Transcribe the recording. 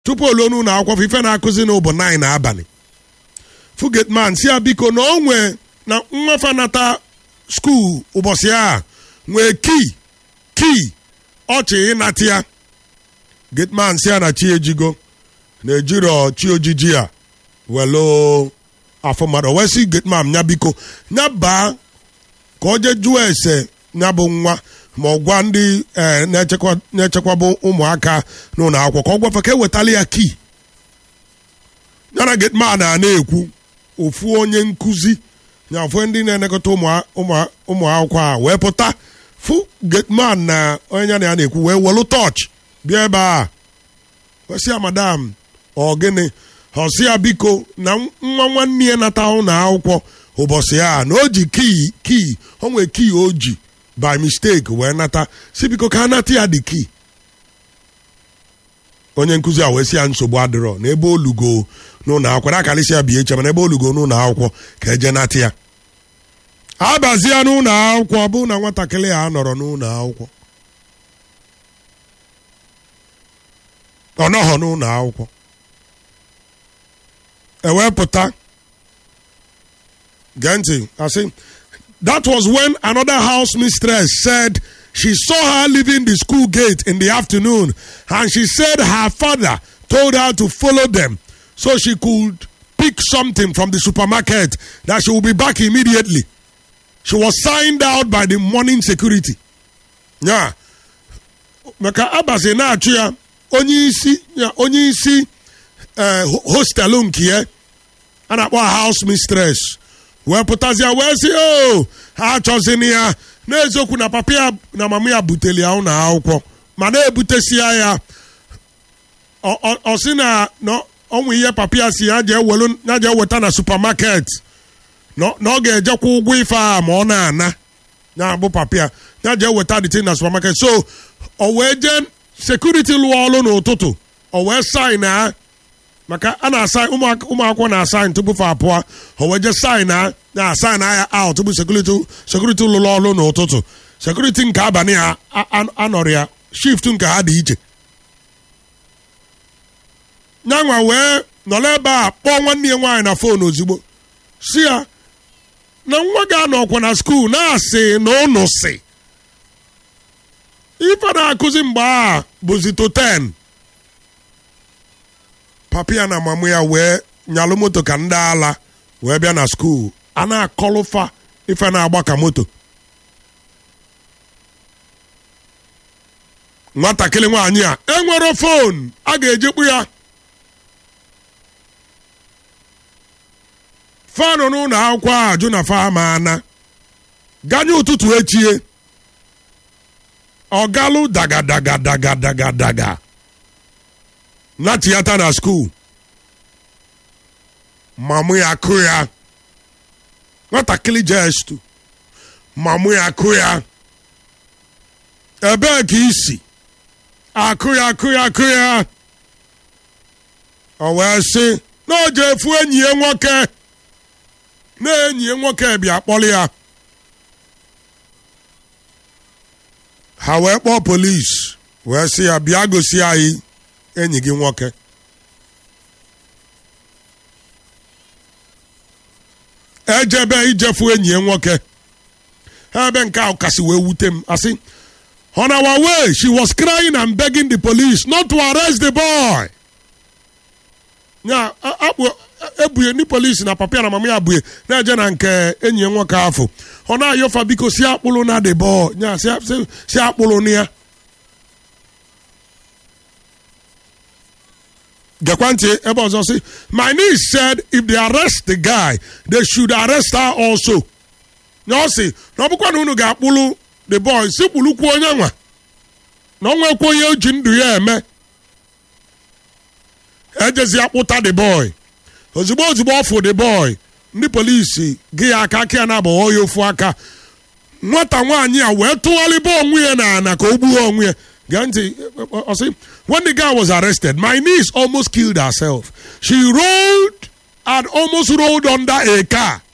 tupu olu n'ụlọ akwụkwọ ife na-akụzi na ụbụ 9 abalị fugetman si ya biko na o nwee na nwafa nata skuul ụbọchị a nwee kii kii ọchị ịnata ya getman si ya na chi ejigo na ejiro chi ojiji a welo afọ mmadụ wee sị getman ya biko ya baa ka o jee jụọ ese ya bụ nwa ma ọ gwa ndị eh, na-echekwa na-echekwaba ụmụaka n'ụlọ akwụkwọ ka ọ gwafa ka ewetala ya kii ya na getman a na-ekwu ofu onye nkụzi na ofu ndị na-elekọta ụmụ- ụmụ- ụmụ akwụkwọ a wee pụta fụ getman na onye ya na ya na-ekwu wee welu tọọchị bịa ebe a wesị ya madam ọ gịnị ọsị ya biko na nwa nwanne ya nata ụlọ akwụkwọ ụbọchị a na o ji kii kii o nwee kii o ji by mistake wee nata si biko ka a nata ya dị kii onye nkụzi a wee sị ya nsogbu adịrọ n'ebe olugo n'ụlọ akwụkwọ na-akalịsị ya bie eche mana ebe olugo n'ụlọ akwụkwọ ka eje nata ya abazie n'ụlọ akwụkwọ bụ na nwatakịrị a nọrọ n'ụlọ akwụkwọ ọ nọghọ n'ụlọ akwụkwọ ewepụta gee ntị asị that was when another house mistress said she saw her leaving the school gate in the afternoon and she said her father told her to follow them so she could pick something from the supermarket that she will be back immediately she was signed out by the morning security yeah maka abazi na-achụ ya onye isi ya onye isi eh, ho- hostelụ nke ya a na-akpọ ha house mistress wee pụtazie wee sị o ha achọzini ya n'eziokwu na papa ya na mama ya buteli ya ụlọ akwụkwọ ma na-ebutesia ya ọ- ọ ọ sị na na ọnwụ ihe papa ya si ya jee welu- ya jee weta na supermarket na na ọ ga-ejekwa ụgwọ ife a ma ọ na-ana ya bụ papa ya ya jee weta the thing na supermarket so o wee jee sekuriti lụọ ọrụ n'ụtụtụ o wee sain ha maka a na-asa ụmụaka- ụmụakwụkwọ na-asain tupu fa apụọ o wee jee sain ha na-asain ya out tupu sekuriti sekuriti lụrụ ọrụ n'ụtụtụ sekuriti nke abalị ha a- a- anọrọ ya shift nke ha dị iche nyanwa wee nọrọ ebe a kpọọ nwanne ya nwaanyị na fon ozugbo si ya na nwa gị anọkwa na skuul na-asị na ụnụ si ife na-akụzi mgbe a bụzi to 10 papa ya na mama ya wee nyalụ moto ka ndị ala wee bịa na skuul a na-akọlụfa ife na-agba ka moto nwatakịrị nwaanyị a enwero fon a ga-ejekpu ya fanụ n'ụlọ akwụkwọ a jụ na fa ma ana ganye ụtụtụ echie ọgalụ daga daga daga daga daga na tiyata na skuul mamụ ya kụ ya nwatakịrị jestu mamụ ya kụ ya ebee ka isi akụ ya akụ ya akụ ya o wee sị na o ji efu enyi ya nwoke na enyi ya nwoke bịa kpọrọ ya ha wee kpọọ polis wee sị ya bịa gosi anyị enyi gị nwoke ejebe ijefu enyi ya nwoke ha ebe nke ahụ kasị wee wute m asị on our way she was crying and begging the police not to arrest the boy ya a- akpụ ebunye ndị polisi na papa ya na mama ya abụghị na-eje na nke enyi ya nwoke afọ ọ na-ayọfa biko si akpụlụ na the boy ya si- si- si akpụlụ na ya gekwa ntị ebe ọzọ sị my niece said if they arrest the guy they should arrest her also ya ọ sị na ọ bụkwa na unu ga-akpụlụ the boy si kpụlụkwu onye nwa na ọ nwekwa onye o ji ndụ ya eme ejezi akpụta the boy ozugbo ozugbo ọfụ the boy ndị polisi gị ya aka aka ya na-agbagho ya ofu aka nwata nwaanyị a wee tụgharịba onwe ya na ana ka o gbuo onwe ya gee ntị ọ sị when the guy was arrested my niece almost killed herself she rolled and almost rolled under a car